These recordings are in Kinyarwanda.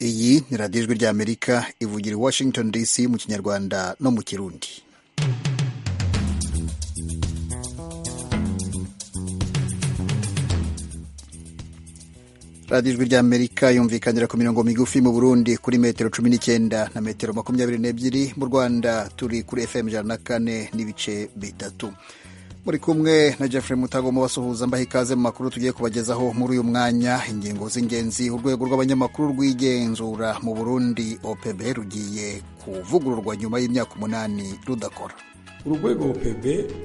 ni radiyo ijwi ry'amerika ivugira i washington dc mu kinyarwanda no mu kirundi radiyo ijwi ry'amerika yumvikanira ku mirongo migufi mu burundi kuri metero cumi n'icyenda na metero makumyabiri n'ebyiri mu rwanda turi kuri fm ijana na kane n'ibice bitatu muri kumwe na Jeffrey Mutagoma basuhuza mbaha ikaze mu makuru tugiye kubagezaho muri uyu mwanya ingingo z'ingenzi urwego rw'abanyamakuru rw'igenzura mu Burundi OPB rugiye kuvugururwa nyuma y'imyaka umunani rudakora urwego OPB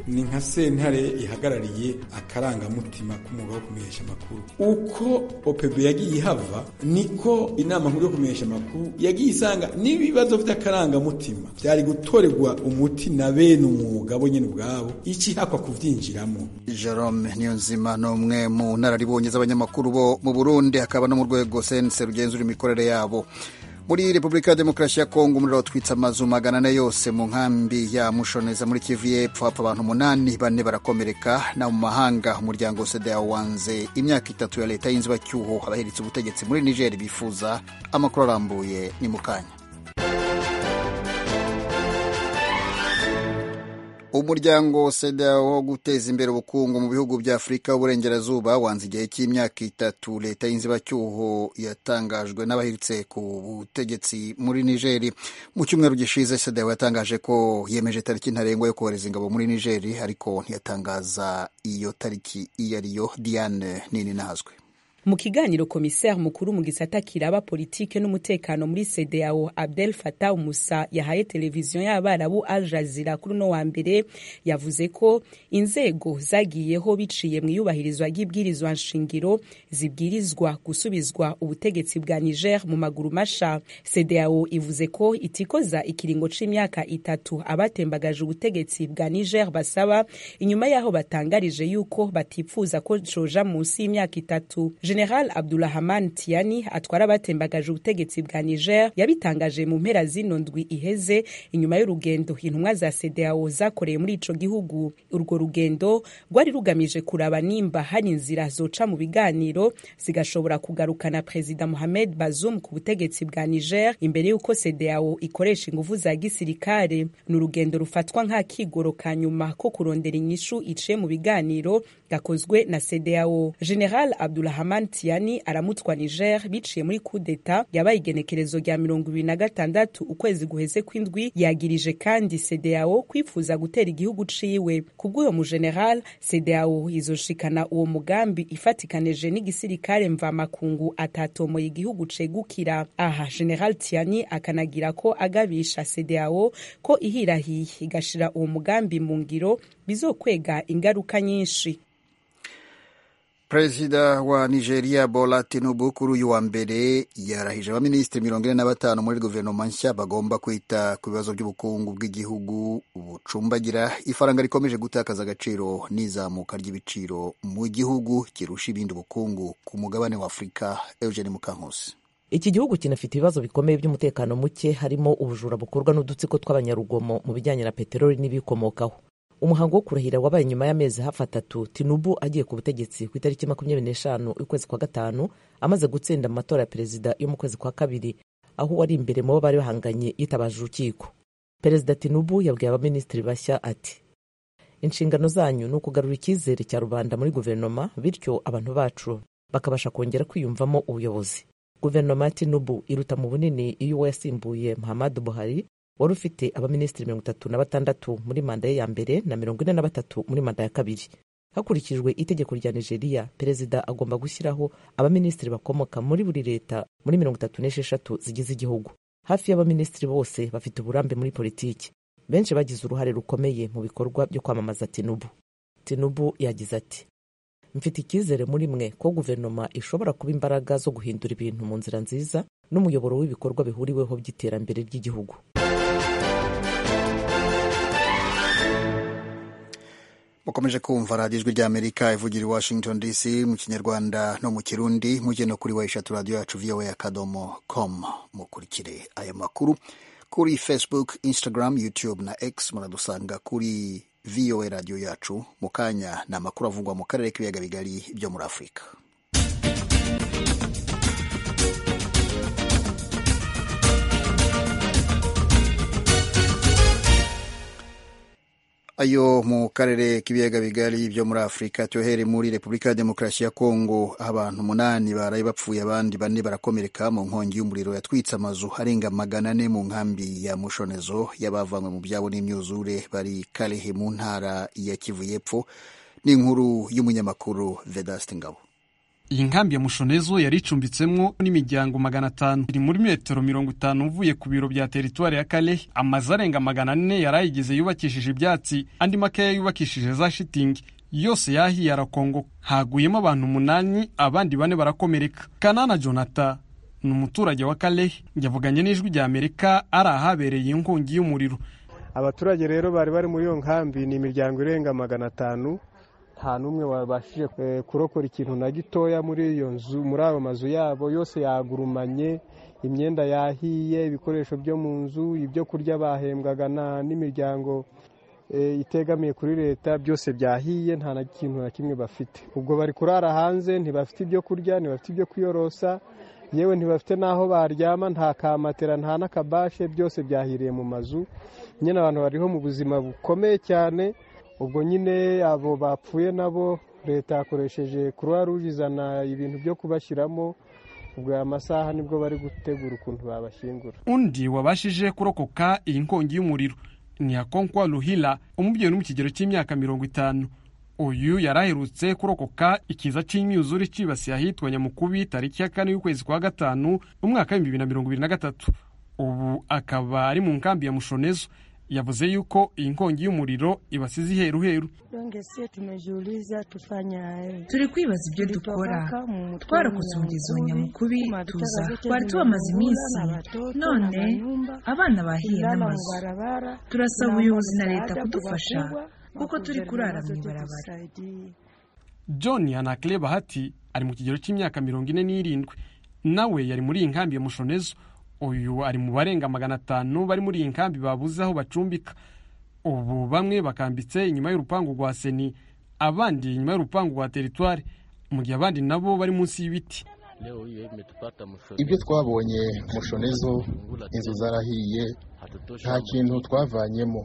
ni nka sentare ihagarariye akarangamutima k'umwuga wo kumenyesha amakuru uko OPB yagiye ihava niko inama nkuru yo kumenyesha amakuru yagiye isanga n'ibibazo by'akarangamutima byari gutorerwa umuti na bene umwuga bo nyine ubwabo ikihakwa kubyinjiramo Jerome Niyonzima ni umwe mu nararibonye z'abanyamakuru bo mu Burundi hakaba no mu rwego sense rugenzura imikorere yabo muri repubulika ya demokarasi ya kongo umuriro watwitse amazu magana ane yose mu nkambi ya mushoneza muri kivu y'epfo hapfa abantu umunani bane barakomereka na mu mahanga umuryango seda wanze imyaka itatu ya leta y'inzibacyuho abaheretse ubutegetsi muri niger bifuza amakuru arambuye ni mu kanya umuryango seda wo guteza imbere ubukungu mu bihugu bya afurika y'uburengerazuba wanze igihe cy'imyaka itatu leta y'inzibacyuho yatangajwe n'abahiritse ku butegetsi muri nigeri mu cyumweru gishize seda yatangaje ko yemeje tariki ntarengwa yo kohereza ingabo muri nigeri ariko ntiyatangaza iyo tariki iyo ariyo diane nini nazwe mu kiganiro komiseri mukuru mu gisata kiraba politike n'umutekano muri CDAO Abdel Fattah Musa yahaye televiziyo y'abarabu Al Jazeera kuri uno wa mbere yavuze ko inzego zagiyeho biciye mu iyubahirizwa ry'ibwirizwa nshingiro zibwirizwa gusubizwa ubutegetsi bwa Niger mu maguru masha CDAO ivuze ko itikoza ikiringo c'imyaka itatu abatembagaje ubutegetsi bwa Niger basaba inyuma yaho batangarije yuko batipfuza ko coja munsi y'imyaka itatu General Abdulrahman Tiani atwara abatembagaje ubutegetsi bwa Niger yabitangaje mu mpera zino ndwi iheze inyuma y'urugendo intumwa za CEDEAO zakoreye muri ico gihugu urwo rugendo rwari rugamije kuraba nimba hari inzira zoca mu biganiro zigashobora kugarukana Perezida Mohamed Bazoum ku butegetsi bwa Niger imbere y'uko CEDEAO ikoresha ingufu za gisirikare ni urugendo rufatwa nk'akigoro ka nyuma ko kurondera inyishu iciye mu biganiro gakozwe na CEDEAO General Abdulrahman tiani aramutwa niger biciye muri kudeta yabaye igenekerezo rya mirongo ibiri na gatandatu ukwezi guheze kw'indwi yagirije kandi CEDEAO kwifuza gutera igihugu ciwe kubw'uyo mugeneral CEDEAO izoshikana uwo mugambi ifatikanije n'igisirikare mvamakungu atatomoye igihugu cegukira aha general tiani akanagira ko agabisha CEDEAO ko ihirahiye igashira uwo mugambi mu ngiro bizokwega ingaruka nyinshi perezida wa nigeria bola tinubu kuri uyu wa mbere yarahije abaminisitiri mirongo ine na batanu muri guverinoma nshya bagomba kwita ku bibazo by'ubukungu bw'igihugu bucumbagira ifaranga rikomeje gutakaza agaciro n'izamuka ry'ibiciro mu gihugu kirusha ibindi ubukungu ku mugabane wa afurika eugene mukankusi iki gihugu kinafite ibibazo bikomeye by'umutekano muke harimo ubujura bukorwa n'udutsiko tw'abanyarugomo mu bijyanye na peteroli n'ibikomokaho umuhango wo kurahira wabaye nyuma y'amezi hafi atatu tinubu agiye ku butegetsi ku itariki makumyabiri n'eshanu y'ukwezi kwa gatanu amaze gutsinda mu matora ya perezida yo mu kwezi kwa kabiri aho wari imbere mu bo bari bahanganye yitabaje urukiko perezida tinubu yabwiye abaminisitiri bashya ati inshingano zanyu ni ukugarura icyizere cya rubanda muri guverinoma bityo abantu bacu bakabasha kongera kwiyumvamo ubuyobozi guverinoma ya tinubu iruta mu bunini iyo uwo yasimbuye muhammadu buhari wari ufite abaminisitiri mirongo itatu na batandatu muri manda ye ya mbere na mirongo ine na batatu muri manda ya kabiri hakurikijwe itegeko rya nigeria perezida agomba gushyiraho abaminisitiri bakomoka muri buri leta muri mirongo itatu n'esheshatu zigize igihugu hafi y'abaminisitiri bose bafite uburambe muri politiki benshi bagize uruhare rukomeye mu bikorwa byo kwamamaza tinubu tinubu yagize ati mfite icyizere muri mwe ko guverinoma ishobora kuba imbaraga zo guhindura ibintu mu nzira nziza n'umuyoboro w'ibikorwa bihuriweho by'iterambere ry'igihugu mukomeje kumva radiyo ijwi ry'amerika ivugira i washington dc mu kinyarwanda no mu kirundi mujye no kuri wa eshatu radiyo yacu voa akadomo com mukurikire aya makuru kuri facebook instagram youtube na x muradusanga kuri voa radiyo yacu mu kanya ni amakuru avugwa mu karere k'ibiyaga bigari byo muri afurika ayo mu karere k'ibiyaga bigari byo muri afurika tyohere muri repubulika ya demokarasi ya kongo abantu umunani baraye bapfuye abandi bane barakomereka mu nkongi y'umuriro yatwitse amazu arenga magana ane mu nkambi ya mushonezo y'abavanywe mu byabo n'imyuzure bari karehe mu ntara ya kivu y'epfo n'inkuru y'umunyamakuru vedaste ngabo iyi nkambi ya mushonezo yari icumbitsemo n'imiryango magana atanu iri muri metero mirongo itanu uvuye ku biro bya teritwari ya kale amazu arenga magana ane yari ayigize yubakishije ibyatsi andi makeya yubakishije za shitingi yose yahiye arakongo haguyemo abantu umunani abandi bane barakomereka kanana jonata ni umuturage wa kale yavuganye n'ijwi rya amerika ari ahabereye inkongi y'umuriro abaturage rero bari bari muri iyo nkambi ni imiryango irenga magana atanu nta n'umwe wabashije kurokora ikintu na gitoya muri iyo nzu muri ayo mazu yabo yose yagurumanye imyenda yahiye ibikoresho byo mu nzu ibyo kurya bahembwaga n'imiryango itegamiye kuri leta byose byahiye nta na kintu na kimwe bafite ubwo bari kurara hanze ntibafite ibyo kurya ntibafite ibyo kwiyorosa yewe ntibafite n'aho baryama nta kamatera nta n'akabashe byose byahiriye mu mazu nyine abantu bariho mu buzima bukomeye cyane ubwo nyine abo bapfuye nabo leta yakoresheje croix rouge izana ibintu byo kubashyiramo ubwo aya masaha nibwo bari gutegura ukuntu babashyingura undi wabashije kurokoka iyi nkongi y'umuriro ni yakonkwa ruhila umubyeyi uri mu kigero cy'imyaka mirongo itanu uyu yari aherutse kurokoka ikiza cy'imyuzure cyibasiye ahitwa nyamukubi tariki ya kane y'ukwezi kwa gatanu umwaka w'ibihumbi bibiri na mirongo ibiri na gatatu ubu akaba ari mu nkambi ya mushonezo yavuze yuko iyi nkongi y'umuriro ibasize iheruheru turi kwibaza ibyo dukora twarokotse umugezi wa nyamukubi tuza twari tubamaze iminsi none abana bahiye n'amazu turasaba ubuyobozi na leta kudufasha kuko turi kurara mu ibarabara john anakle bahati ari mu kigero cy'imyaka mirongo ine n'irindwi nawe yari muri iyi nkambi ya mushonezo uyu ari mu barenga magana atanu bari muri iyi nkambi babuze aho bacumbika ubu bamwe bakambitse inyuma y'urupangu rwa seni abandi inyuma y'urupangu rwa teritwari mu gihe abandi nabo bari munsi y'ibiti ibyo twabonye mushonezo inzu zarahiye nta kintu twavanyemo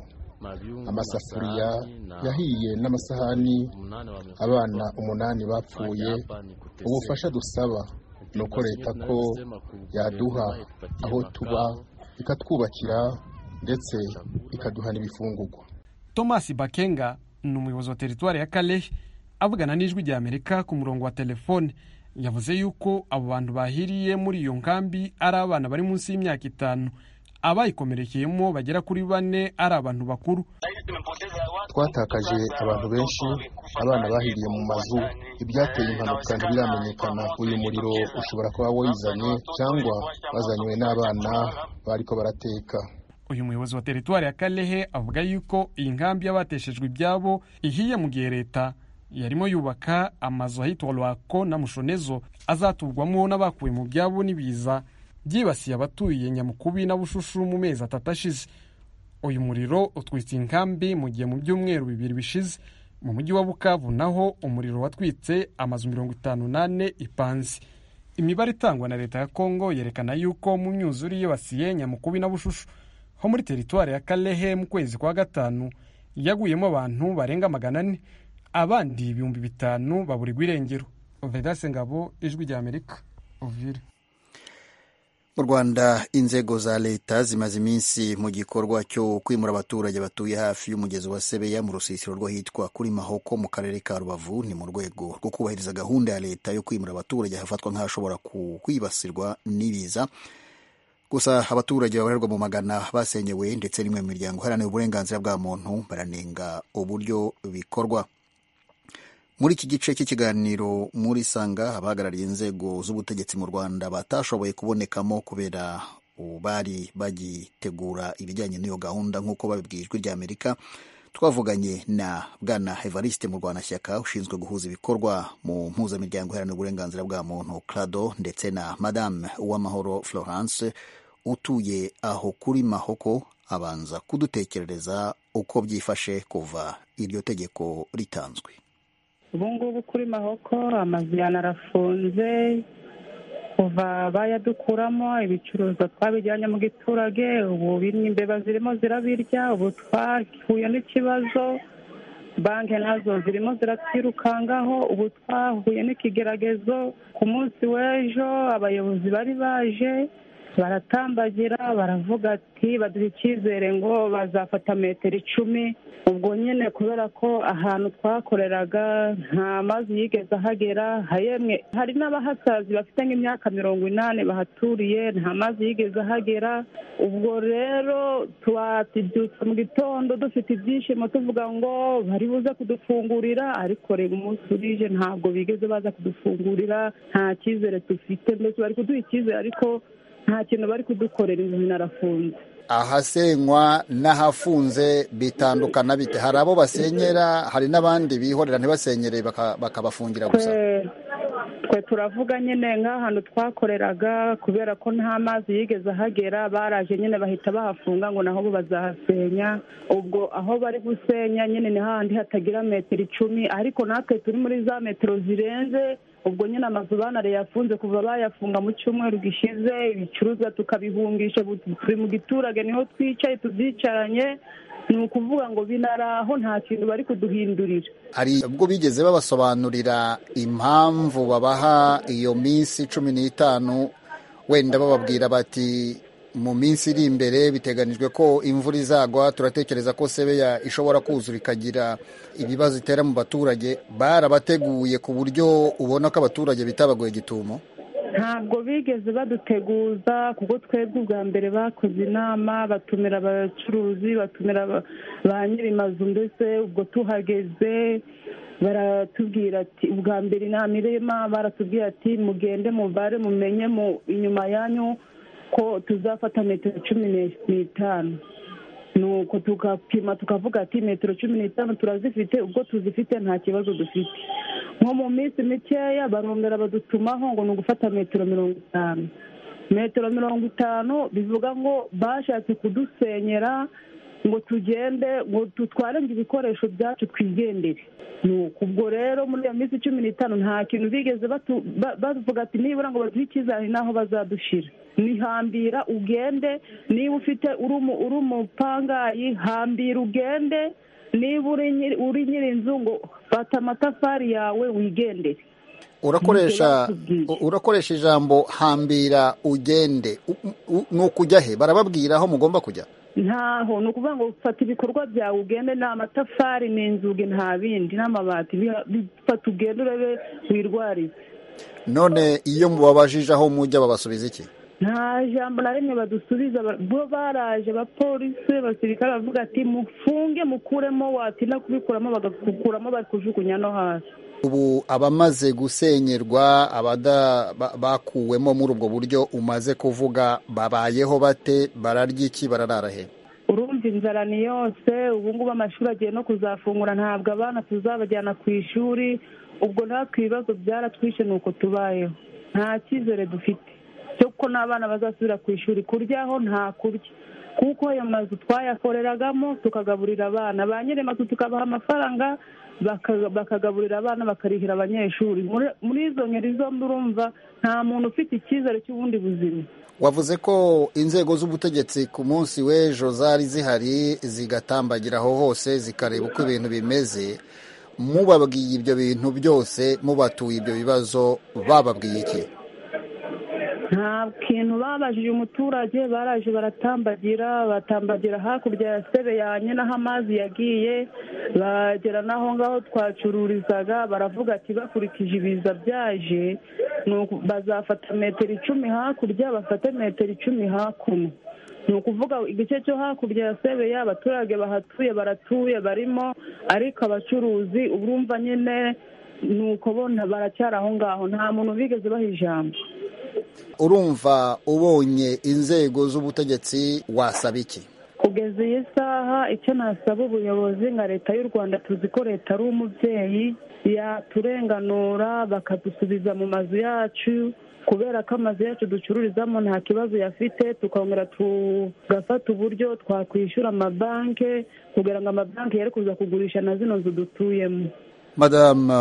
amasafuriya yahiye n'amasahani abana umunani bapfuye ubufasha dusaba ni uko leta ko yaduha aho tuba ikatwubakira ndetse ikaduha n'ibifungugwa thomas bakenga ni umuyobozi wa teritwari ya kalehe avugana n'ijwi rya amerika ku murongo wa telefone yavuze yuko abo bantu bahiriye muri iyo nkambi ari abana bari munsi y'imyaka itanu abayikomerekeyemo bagera kuri bane ari abantu bakuru twatakaje abantu benshi abana bahiriye mu mazu ibyateye impanuka ntibiramenyekana uyu muriro ushobora kuba wizanye cyangwa wazanywe n'abana bariko barateka uyu muyobozi wa teritwari ya kalehe avuga yuko iyi nkambi y'abateshejwe ibyabo ihiye mu gihe leta yarimo yubaka amazu ahitwa rwako na mushonezo azaturwamo n'abakuwe mu byabo n'ibiza byibasiye abatuye nyamukubi na bushushu mu mezi atatu ashize uyu muriro utwitse inkambi mu gihe mu byumweru bibiri bishize mu mujyi wa bukavu naho umuriro watwitse amazu mirongo itanu n'ane ipanze imibare itangwa na leta ya kongo yerekana yuko mu myuzure yibasiye nyamukubi na bushushu ho muri teritwari ya kalehe mu kwezi kwa gatanu yaguyemo abantu barenga magana ane abandi ibihumbi bitanu baburirwa irengero vedase ngabo ijwi rya amerika uvire mu rwanda inzego za leta zimaze iminsi mu gikorwa cyo kwimura abaturage batuye hafi y'umugezi wa sebeya mu rusisiro rw'ahitwa kuri mahoko mu karere ka rubavu ni mu rwego rwo kubahiriza gahunda ya leta yo kwimura abaturage hafatwa nk'ahashobora kwibasirwa n'ibiza gusa abaturage babarirwa mu magana basenyewe ndetse n'imwe mu miryango iharanira uburenganzira bwa muntu baranenga uburyo bikorwa muri iki gice cy'ikiganiro muri sanga abahagarariye inzego z'ubutegetsi mu rwanda batashoboye kubonekamo kubera bari bagitegura ibijyanye n'iyo gahunda nk'uko babibwiye ijwi rya amerika twavuganye na bwana evariste mu rwanda shyaka ushinzwe guhuza ibikorwa mu mpuzamiryango iharanira uburenganzira bwa muntu crado ndetse na madame uwamahoro florence utuye aho kuri mahoko abanza kudutekerereza uko byifashe kuva iryo tegeko ritanzwe ubu ngubu kuri mahoko amazu yanarafunze kuva bayadukuramo ibicuruzwa twabijyanye mu giturage ubu bimwe imbeba zirimo zirabirya ubu twahuye n'ikibazo banki nazo zirimo ziratwirukangaho ubu twahuye n'ikigeragezo ku munsi w'ejo abayobozi bari baje baratambagira baravuga ati baduha icyizere ngo bazafata metero icumi ubwo nyine kubera ko ahantu twakoreraga nta mazi yigeze ahagera hayemwe hari n'abahasazi bafite nk'imyaka mirongo inani bahaturiye nta mazi yigeze ahagera ubwo rero twatibyutse mu gitondo dufite ibyishimo tuvuga ngo bari buze kudufungurira ariko reba umunsi urije ntabwo bigeze baza kudufungurira nta cyizere dufite mbese bari kuduha icyizere ariko nta kintu bari kudukorera inzu narafunze ahasenywa n'ahafunze bitandukana bite hari abo basenyera hari n'abandi bihorera ntibasenyere baka- bakabafungira gusa twe twe turavuga nyine nk'ahantu twakoreraga kubera ko nta mazi yigeze ahagera baraje nyine bahita bahafunga ngo naho bo bazahasenya ubwo aho bari gusenya nyine ni hahandi hatagira metero icumi ariko natwe turi muri za metero zirenze ubwo nyine amazu banare yafunze kuva bayafunga mu cyumweru gishize ibicuruzwa tukabihungisha ubu turi mu giturage niho twicaye tubyicaranye ni ukuvuga ngo binaraho nta kintu bari kuduhindurira hari ubwo bigeze babasobanurira impamvu babaha iyo minsi cumi n'itanu wenda bababwira bati mu minsi iri imbere biteganijwe ko imvura izagwa turatekereza ko sebeya ishobora kuzura ikagira ibibazo itera mu baturage barabateguye ku buryo ubona ko abaturage bitabagoye gitumo ntabwo bigeze baduteguza kuko twebwe ubwa mbere bakoze inama batumira abacuruzi batumira ba- ba nyir'imazu mbese ubwo tuhageze baratubwira ati ubwa mbere inama irema baratubwira ati mugende mubare mumenye mu inyuma yanyu ko tuzafata metero cumi ne- n'itanu nuko tugapima tukavuga ati metero cumi n'itanu turazifite ubwo tuzifite nta kibazo dufite nko mu minsi mikeya barongera badutumaho ngo ni ugufata metero mirongo itanu metero mirongo itanu bivuga ngo bashatse kudusenyera ngo tugende ngo dutware ngo ibikoresho byacu twigendere ni uku ubwo rero muri iyo minsi cumi n'itanu nta kintu bigeze batu- ba- bavuga ati nibura ngo baduhe icyizere hari n'aho bazadushira nihambira ugende niba ufite uri umu- uri umupangayi hambira ugende niba uri nyiri- uri nyiri inzu ngo fata amatafari yawe wigendere urakoresha Ntibyo urakoresha ijambo hambira ugende U- u- ni ukujya he barababwira aho mugomba kujya ntaho ni ukuvuga ngo fata ibikorwa byawe ugende ni amatafari ni inzugi nta bindi n'amabati Biha- bi- fata ugende urebe wirwarize none iyo mubabajije aho mujya babasubiza iki nta jambo na rimwe badusubiza ba- bo baraje abapolisi abasirikare bavuga ati mufunge mukuremo watinda kubikuramo bagakuramo bari kujugunya no hasi ubu abamaze gusenyerwa abada ba- bakuwemo muri ubwo buryo umaze kuvuga babayeho bate bararya iki bararara he urumva inzara ni yose ubu ngubu amashuri agiye no kuzafungura ntabwo abana tuzabajyana ku ishuri ubwo natwe ibibazo byaratwishe ni uko tubayeho nta cyizere dufite cyo ko n'abana bazasubira ku ishuri kuryaho nta kurya kuko ayo mazu twayakoreragamo tukagaburira abana ba nyiri mazu tukabaha amafaranga baka- bakagaburira abana bakarihira abanyeshuri Muri- muri izo ngeri zombi urumva nta muntu ufite icyizere cy'ubundi buzima wavuze ko inzego z'ubutegetsi ku munsi w'ejo zari zihari zigatambagira aho hose zikareba uko ibintu bimeze mubabwiye ibyo bintu byose mubatuye ibyo bibazo bababwiye iki nta kintu babajije umuturage baraje baratambagira batambagira hakurya ya sebe yanye n'aho amazi yagiye bagera n'aho ngaho twacururizaga baravuga ati bakurikije ibiza byaje ni uku- bazafata metero icumi hakurya bafate metero icumi hakuno ni ukuvuga igice cyo hakurya ya sebeya abaturage bahatuye baratuye barimo ariko abacuruzi urumva nyine ni uko bo nta- baracyari aho ngaho nta muntu bigeze baha ijambo urumva ubonye inzego z'ubutegetsi wasaba iki kugeza iyi saha icyo nasaba ubuyobozi nka leta y'u rwanda tuzi ko leta ari umubyeyi yaturenganura bakadusubiza mu mazu yacu kubera ko amazu yacu ducururizamo nta kibazo yafite tukongera tugafata uburyo twakwishyura amabanki kugira ngo amabanki yere kuza kugurisha na zino nzu dutuyemo madamu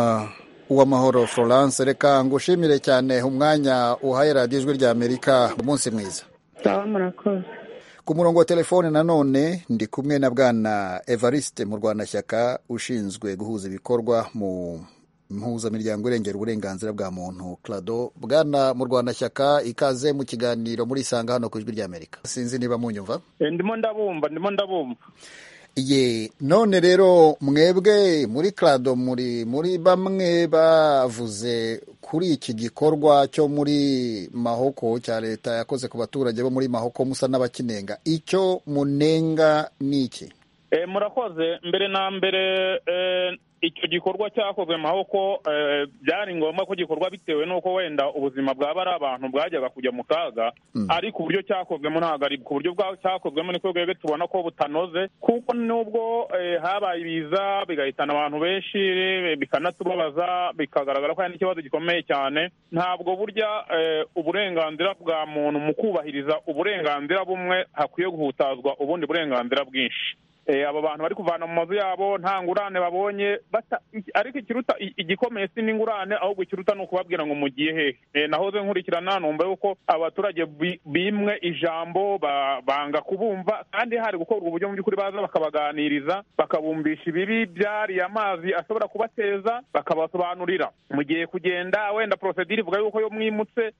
uw'amahoro florence reka ngushimire cyane umwanya uhaye radiyo ijwi rya amerika umunsi mwiza sawa murakoze ku murongo wa telefone nanone ndi kumwe na bwana evariste mu rwandashyaka ushinzwe guhuza ibikorwa mu mpuzamiryango irengera uburenganzira bwa muntu clado bwana mu rwandashyaka ikaze mu kiganiro muri isanga hano ku ijwi rya amerika sinzi niba munyumva ndimo ndabumva ndimo ndabumva ye none rero mwebwe muri clado muri muri bamwe bavuze kuri iki gikorwa cyo muri mahoko cya leta yakoze ku baturage bo muri mahoko musa n'abakinenga icyo munenga ni iki murakoze mbere na mbere icyo gikorwa cyakozwe mahoko byari ngombwa ko gikorwa bitewe n'uko wenda ubuzima bwaba ari abantu bwajyaga kujya mu kaga ariko uburyo cyakozwemo ntabwo ari ku buryo cyakozwemo niko rwego tubona ko butanoze kuko nubwo habaye ibiza bigahitana abantu benshi bikanatubabaza bikagaragara ko hari n'ikibazo gikomeye cyane ntabwo burya uburenganzira bwa muntu mu kubahiriza uburenganzira bumwe hakwiye guhutazwa ubundi burenganzira bwinshi aba bantu bari kuvana mu mazu yabo nta ngurane babonye ariko ikiruta igikomeye si n'ingurane ahubwo ikiruta ni ukubabwira ngo mugiye hehe nahoze nkurikirana numva yuko abaturage bimwe ijambo banga kubumva kandi hari gukorwa uburyo mu by'ukuri baza bakabaganiriza bakabumvisha ibibi byari amazi ashobora kubateza bakabasobanurira mugiye kugenda wenda porosedire ivuga yuko iyo mwimutse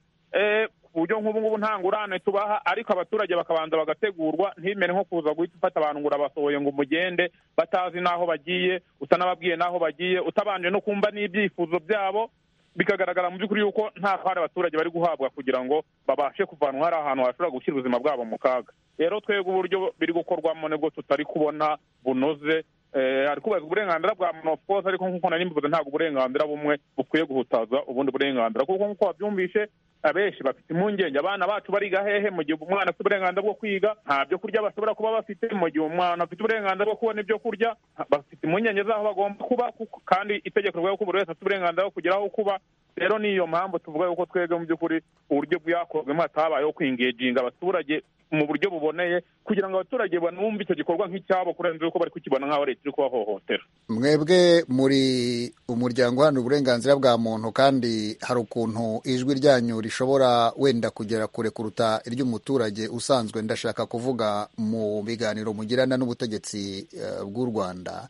uburyo nk'ubu ngubu nta ngurane tubaha ariko abaturage bakabanza bagategurwa ntibimere nko kuza guhita ufata abantu ngo urabasohoye ngo umugende batazi n'aho bagiye utanababwiye n'aho bagiye utabanje no kumva n'ibyifuzo byabo bikagaragara mu by'ukuri yuko nta hari abaturage bari guhabwa kugira ngo babashe kuvanwa hari ahantu hashobora gushyira ubuzima bwabo mu kaga rero twebwe uburyo biri gukorwamo nibwo tutari kubona bunoze hari kubahiriza uburenganzira bwa muntu of course ariko nk'uko nari mbivuze ntabwo uburenganzira bumwe bukwiye guhutaza ubundi burenganzira kuko nk'uko wabyumvishe abenshi bafite impungenge abana bacu bariga hehe mu gihe umwana afite uburenganzira bwo kwiga nta byo kurya bashobora kuba bafite mu gihe umwana afite uburenganzira bwo kubona ibyo kurya bafite impungenge z'aho bagomba kuba kandi itegeko rivuga yuko buri wese afite uburenganzira bwo kugera aho kuba rero niyo mpamvu tuvuga yuko twebwe mu by'ukuri uburyo bwakozwemo hatabayeho kwingeginga abaturage mu buryo buboneye kugira ngo abaturage banumve icyo gikorwa nk'icyabo kurenza uko bari kukibona nk'aho leta iri kubahohotera mwebwe muri umuryango uharanira uburenganzira bwa muntu kandi hari ukuntu ijwi ryanyu rishobora wenda kugera kure kuruta iry'umuturage usanzwe ndashaka kuvuga mu biganiro mugirana n'ubutegetsi bw'u rwanda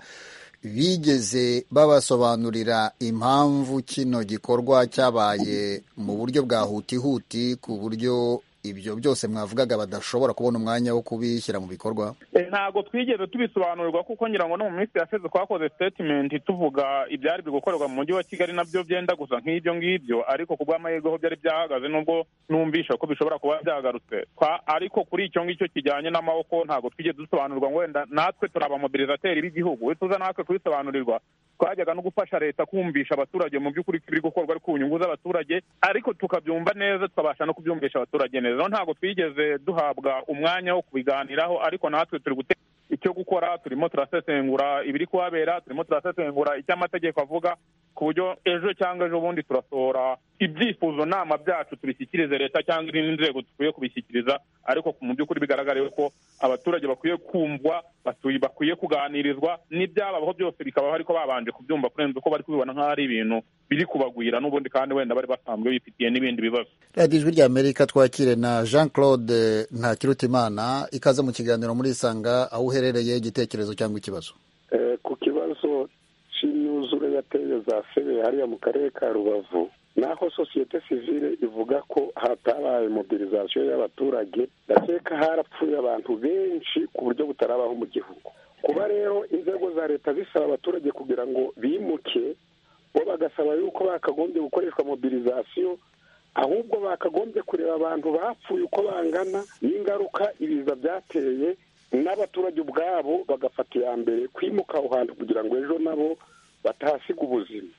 bigeze babasobanurira impamvu kino gikorwa cyabaye mu buryo bwa hutihuti ku buryo ibyo byose mwavugaga badashobora kubona umwanya wo kubishyira mu bikorwa ntabwo twigeze tubisobanurirwa kuko ngira ngo no mu minsi yashize twakoze sitetimenti tuvuga ibyari biri gukorerwa mu mujyi wa kigali nabyo byenda gusa nk'ibyo ngibyo ariko ku bw'amahirwe ho byari byahagaze nubwo numvisha ko bishobora kuba byagarutse ariko kuri icyo ngicyo kijyanye n'amaboko ntabwo twigeze dusobanurirwa ngo wenda natwe turi abamobilizateri b'igihugu tuza natwe kubisobanurirwa twajyaga no gufasha leta kumvisha abaturage mu by'ukuri ko ibiri gukorwa ari ku nyungu z'abaturage ariko tukabyumva neza tukabasha no kubyumvisha abaturage neza rero ntabwo twigeze duhabwa umwanya wo kubiganiraho ariko natwe turi gutera icyo gukora turimo turasesengura ibiri kuhabera turimo turasesengura icyo amategeko avuga ku buryo ejo cyangwa ejo bundi turasohora ibyifuzo nama byacu tubishyikirize leta cyangwa izindi nzego dukwiye kubishyikiriza ariko mu by'ukuri bigaragara yuko abaturage bakwiye kumvwa bakwiye kuganirizwa n'ibyababaho byose bikabaho ariko babanje kubyumva kurenza uko bari kubibona nk'aho ari ibintu biri kubagwira n'ubundi kandi wenda bari basanzwe bifitiye n'ibindi bibazo radiyo ijwi rya amerika twakire na jean claude ntakirutimana ikaze mu kiganiro muri isanga aho uherereye igitekerezo cyangwa ikibazo ku kibazo cy'imyuzure yateye za febe hariya mu karere ka rubavu naho sosiyete sivile ivuga ko hatabaye mobilizasiyo y'abaturage ndakeka harapfuye abantu benshi ku buryo butarabaho mu gihugu kuba rero inzego za leta zisaba abaturage kugira ngo bimuke bo bagasaba yuko bakagombye gukoreshwa mobilizasiyo ahubwo bakagombye kureba abantu bapfuye uko bangana n'ingaruka ibiza byateye n'abaturage ubwabo bagafata iya mbere kwimuka aho hantu kugira ngo ejo nabo batahasiga ubuzima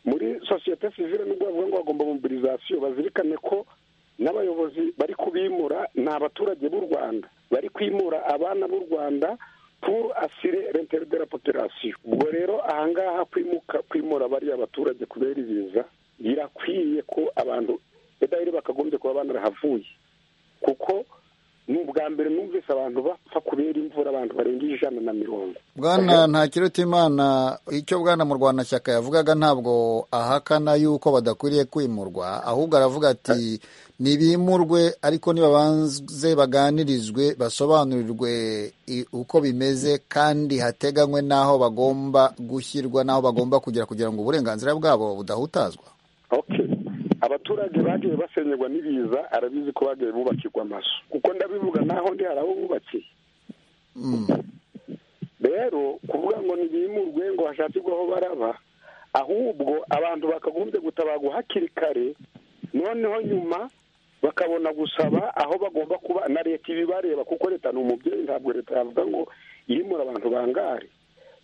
muri sosiyete sivile nubwo bavuga ngo bagomba mobilizasiyo bazirikane ko n'abayobozi bari kubimura ni abaturage b'u rwanda bari kwimura abana b'u rwanda puru asire rentere de la populasiyo ubwo rero ahangaha kwimuka kwimura bariya baturage kubera ibiza birakwiye ko abantu edaheri bakagombye kuba banarahavuye kuko ni ubwa mbere numvise abantu bapfa kubera imvura abantu barengeje ijana na mirongo bwana nta kirutimana icyo bwana murwanashyaka yavugaga ntabwo ahakana yuko badakwiriye kwimurwa ahubwo aravuga ati ntibimurwe ariko nibabanze baganirizwe basobanurirwe i- uko bimeze kandi hateganywe n'aho bagomba gushyirwa n'aho bagomba kugera kugira ngo uburenganzira bwabo budahutazwa okay abaturage bagiye basenyerwa n'ibiza arabizi ko bagiye bubakirwa amazu kuko ndabivuga naho ndi hari abo bubakiye Mm. rero kuvuga ngo ntibimurwe ngo hashakirwe aho baraba ahubwo abantu bakagombye gutabarwa hakiri kare noneho nyuma bakabona gusaba aho bagomba kuba na leta ibibareba kuko leta ni umubyeyi ntabwo leta yavuga ngo yimura abantu bangare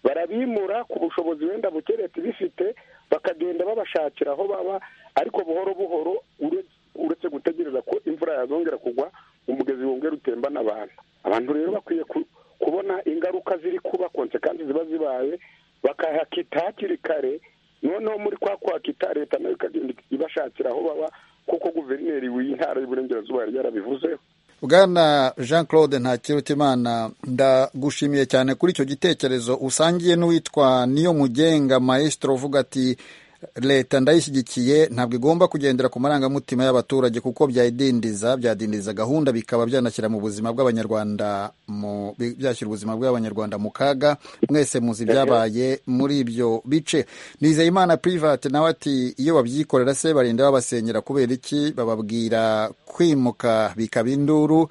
barabimura ku bushobozi wenda buke leta ibifite bakagenda babashakira aho baba ariko buhoro buhoro ure- uretse gutegereza ko imvura yazongera kugwa umugezi wongera utembana abantu abantu rero bakwiye ku- kubona ingaruka ziri kuba konsekansi ziba zibaye bakahakita hakiri kare noneho muri kwa kwakita leta nayo ikagenda ibashakira aho baba kuko guverineri w'intara y'uburengerazuba yari yarabivuzeho bwana jean claude ntakirutimana ndagushimiye cyane kuri icyo gitekerezo usangiye n'uwitwa niyo mugenga maestro uvuga ati leta ndayishyigikiye ntabwo igomba kugendera ku marangamutima y'abaturage kuko byayidindiza byadindiza gahunda bikaba byanashyira mu buzima bw'abanyarwanda mu bi- byashyira ubuzima bw'abanyarwanda mu kaga mwese muzi ibyabaye muri ibyo bice nizeyimana private nawe ati iyo babyikorera se barinda babasenyera kubera iki bababwira kwimuka bikaba induru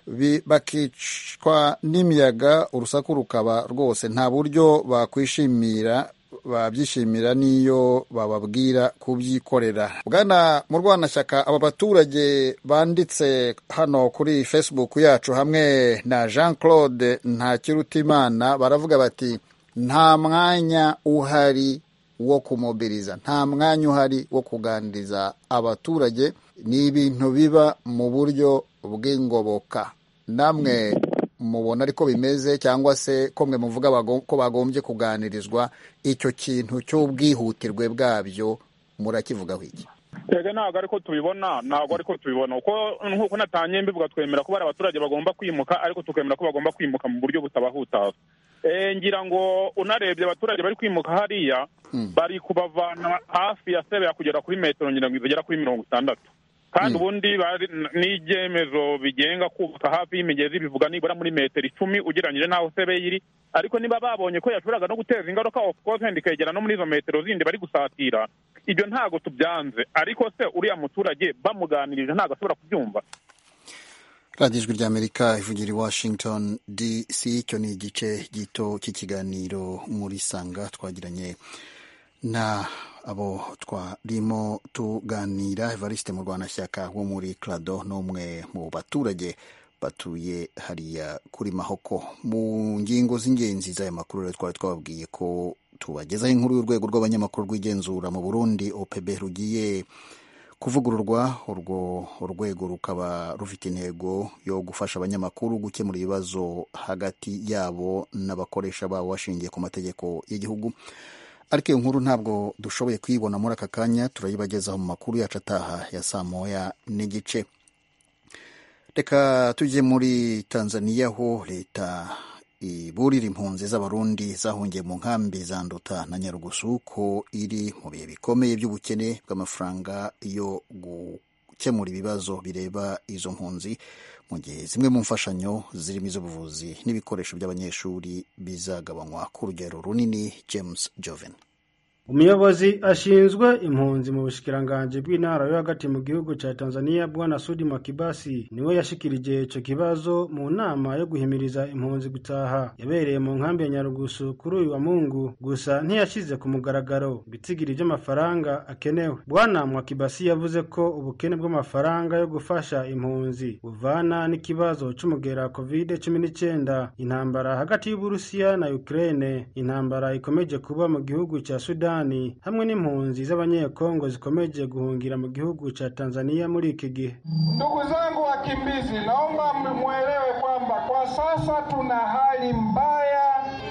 bi- bakicwa n'imiyaga urusaku rukaba rwose nta buryo bakwishimira babyishimira n'iyo bababwira kubyikorera bwana mu rwanashyaka aba baturage banditse hano kuri facebook yacu hamwe na jean claude ntakirutimana baravuga bati nta mwanya uhari wo kumobiriza nta mwanya uhari wo kuganiriza abaturage ni ibintu biba mu buryo bw'ingoboka namwe mubona ariko bimeze cyangwa se ko mwe muvuga bago- ko bagombye kuganirizwa icyo kintu cy'ubwihutirwe bwabyo murakivugaho iki twebwe ntabwo ariko tubibona ntabwo ariko tubibona uko nk'uko natanye mbivuga twemera ko bari abaturage bagomba kwimuka ariko tukemera ko bagomba kwimuka mu buryo butabahutaza Eh, ngira ngo unarebye abaturage bari kwimuka hariya bari kubavana hafi ya sebeya kugera kuri metero ngira ngo zigera kuri mirongo itandatu kandi ubundi bari n'ibyemezo bigenga kubaka hafi y'imigezi bivuga nibura muri metero icumi ugereranyije n'aho sebe iri ariko niba babonye ko yashoboraga no guteza ingaruka of course wenda ikegera no muri izo metero zindi bari gusatira ibyo ntago tubyanze ariko se uriya muturage bamuganirije ntago ashobora kubyumva radiyo ijwi ry'amerika ivugira i washington dc icyo ni igice gito cy'ikiganiro muri sanga twagiranye na abo twarimo tuganira evariste mu rwanashyaka wo muri krado n'umwe mu baturage batuye hariya kuri mahoko mu ngingo z'ingenzi z'aya makuru rero twari twababwiye ko tubagezaho inkuru y'urwego rw'abanyamakuru rw'igenzura mu burundi opb rugiye kuvugururwa urwo urwego rukaba rufite intego yo gufasha abanyamakuru gukemura ibibazo hagati yabo n'abakoresha babo bashingiye ku mategeko y'igihugu ariko iyo nkuru ntabwo dushoboye kuyibona muri aka kanya turayibagezaho mu makuru yacu ataha ya saa moya n'igice reka tujye muri tanzania ho leta iburira impunzi z'abarundi zahungiye mu nkambi za nduta na nyarugusu ko iri mu bihe bikomeye by'ubukene bw'amafaranga yo gukemura ibibazo bireba izo mpunzi mu gihe zimwe mu mfashanyo zirimo iz'ubuvuzi n'ibikoresho by'abanyeshuri bizagabanywa ku rugero runini james joven umuyobozi ashinzwe impunzi mu bushikiranganji bw'intara yo hagati mu gihugu ca tanzania bwana sudi makibasi niwe yashikirije ico kibazo mu nama yo guhimiriza impunzi gutaha yabereye mu nkambi ya nyarugusu kuri uyu wa mungu gusa ntiyashize ku mugaragaro ibitigiri vy'amafaranga akenewe bwana mwakibasi yavuze ko ubukene bw'amafaranga yo gufasha impunzi buvana n'ikibazo c'umugera covid cumi n'icenda intambara hagati y'uburusiya na ukraine intambara ikomeje kuba mu gihugu ca sudani hamwe n'impunzi z'abanyekongo zikomeje guhungira mu gihugu ca tanzania muri iki gihe Ndugu zangu wakimbizi, naomba mwelewe kwamba kwa sasa tuna hali mbaya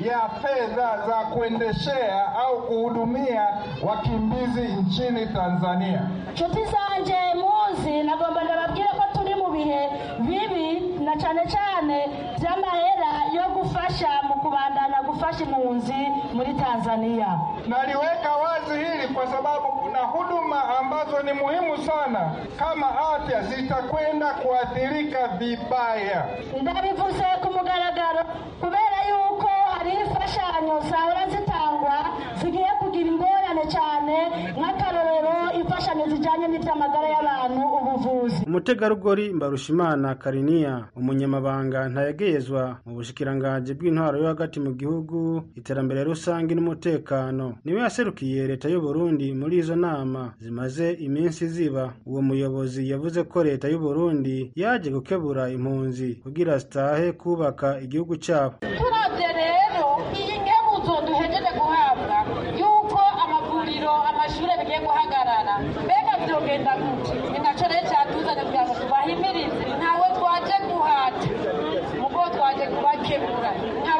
ya fedha za kuendeshea au kuhudumia wakimbizi nchini Tanzania. inshuti zanjye muzi nagomba ndababwire ko turi mu bihe bibi na cyane cyane by'amahera yo gufasha mu kubandana gufasha impunzi muri Tanzania. Naliweka wazi hili kwa sababu kuna huduma ambazo ni muhimu sana kama afya zitakwenda kuathirika vibaya. ndabivuze ku mugaragaro kubera yuko hari imfashanyo zahora zitangwa zigiye kugira ingorane cyane nk'akarorero imfashanyo zijyanye n'iby'amagara y'abantu ubuvuzi umutegarugori mbarushimana kariniya umunyamabanga ntayegeyezwa mu bushikiranganji bw'intwaro yo hagati mu gihugu iterambere rusange n'umutekano niwe yaserukiye leta y'u Burundi muri izo nama zimaze iminsi ziba uwo muyobozi yavuze ko leta y'u Burundi yaje gukebura impunzi kugira zitahe kubaka igihugu cyabo turabye rero iyi nkebuzo duhejeje guhabwa yuko amavuriro amashuri bigiye guhagarara mbega byogenda gute ni nacyo rero cyatuzanye kugira ngo tubahimirize ntawe twaje guhata ubwo twaje kubakemura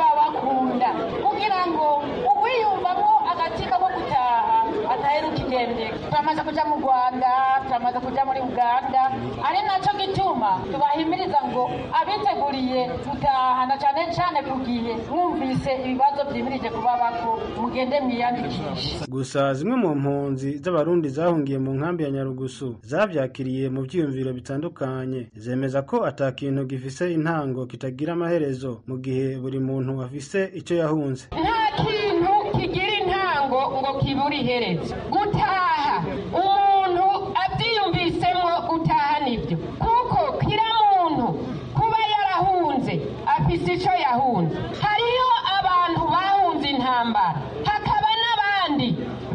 nk'ababakunda kugira ngo uwiyumvamo agatsiko ko gutaha ataheruka ingendo turamaze kujya mu rwanda turamaze kujya muri uganda ari nacyo gituma tubahimiriza ngo abiteguriye gutaha na cyane cyane ku gihe mwumvise ibibazo byimirije kuba bako mugende mwiyandikishe gusa zimwe mu mpunzi z'abarundi zahungiye mu nkambi ya nyarugusu zabyakiriye mu byiyumviro bitandukanye zemeza ko atakintu gifise intango kitagira amaherezo mu gihe buri muntu afise icyo yahunze nta kintu kigira intango ngo kibure iherezo gutaha umuntu abyiyumvisemo gutaha nibyo kuko kira muntu kuba yarahunze afise icyo yahunze hariyo abantu bahunze intambara hakaba n'abandi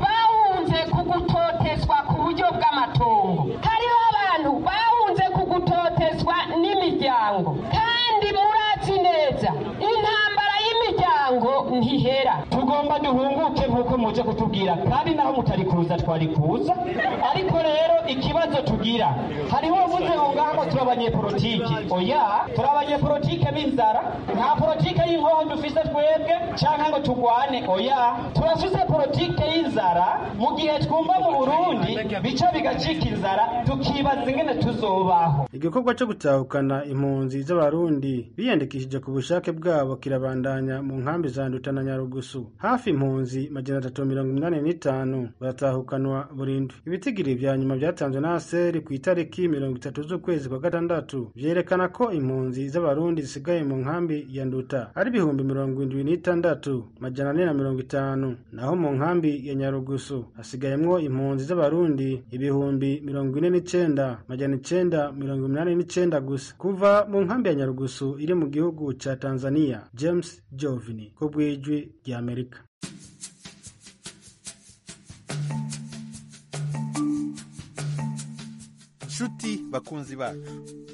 bahunze ku gutotezwa ku buryo bw'amatongo hariho abantu bahunze ku gutotezwa n'imiryango kandi muratsi neza intambara y'imiryango ntihera tugomba duhunguke nk'uko muje kutubwira kandi naho mutari kuza twari kuza ariko rero ikibazo tugira hariho uvuze ngo ngaho turi abanyepolitiki oya turi abanyepolitike b'inzara nta politike y'inkoho dufise twebwe cyangwa ngo tugwane oya turafise politike y'inzara mu gihe twumva mu burundi bica bigacika inzara tukibaza ingene tuzobaho igikorwa cyo gutahukana impunzi z'abarundi biyandikishije ku bushake bwabo kirabandanya mu nkambi za nduta na nyarugusu hafi impunzi magana atatu mirongo inani n'itanu baratahukanwa burundu ibitigiri vya nyuma byatanzwe na aseri ku itariki mirongo itatu z'ukwezi kwa gatandatu vyerekana ko impunzi z'abarundi zisigaye mu nkambi ya nduta ari ibihumbi mirongo indwi n'itandatu majana ane na mirongo itanu naho mu nkambi ya nyarugusu hasigayemwo impunzi z'abarundi ibihumbi mirongo ine n'icenda majana icenda mirongo umunani n'icenda gusa kuva mu nkambi ya nyarugusu iri mu gihugu ca tanzania james jovini ko bwijwi ry'amerika nshuti bakunzi bacu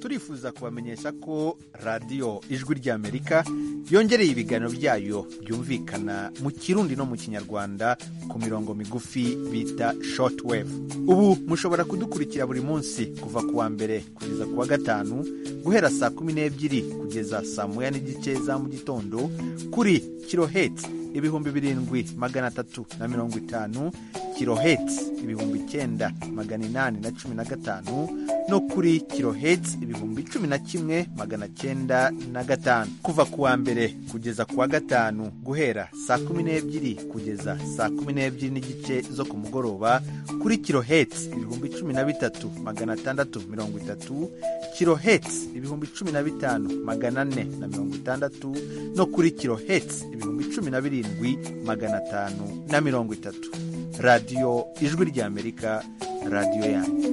turifuza kubamenyesha ko radiyo ijwi ry'amerika yongereye ibiganiro byayo byumvikana mu kirundi no mu kinyarwanda ku mirongo migufi bita shortwave ubu mushobora kudukurikira buri munsi kuva ku wa mbere kugeza ku wa gatanu guhera saa kumi n'ebyiri kugeza saa moya n'igice za mu gitondo kuri kirohetsi ibihumbi birindwi magana atatu na mirongo itanu kirohetsi ibihumbi icyenda magana inani na cumi na gatanu no kuri kirohetsi ibihumbi cumi na kimwe magana cyenda na gatanu kuva ku wa mbere kugeza ku wa gatanu guhera saa kumi n'ebyiri kugeza saa kumi n'ebyiri n'igice zo ku mugoroba kuri kirohetsi ibihumbi cumi na bitatu magana atandatu mirongo itatu kirohetsi ibihumbi cumi na bitanu magana ane na mirongo itandatu no kuri kirohetsi ibihumbi cumi na birindwi magana atanu na mirongo itatu radiyo ijwi ry'amerika radiyo yanyu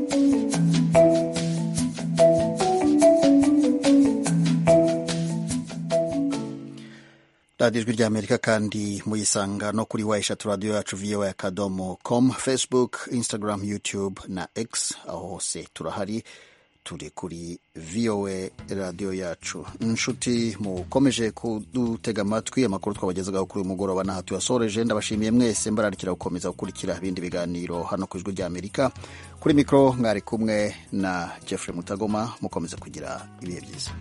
radiyo ijwi ry'amerika kandi muyisanga no kuri wa eshatu radiyo yacu voa akadomo com facebook instagram youtube na x aho hose turahari turi kuri voa radiyo yacu inshuti mukomeje kudutega amatwi amakuru twabagezaho kuri uyu mugoroba n'aha tuyasoreje ndabashimiye mwese mbararikira gukomeza gukurikira ibindi biganiro hano ku ijwi ry'amerika kuri mikoro mwari kumwe na jeffrey mutagoma mukomeze kugira ibihe byiza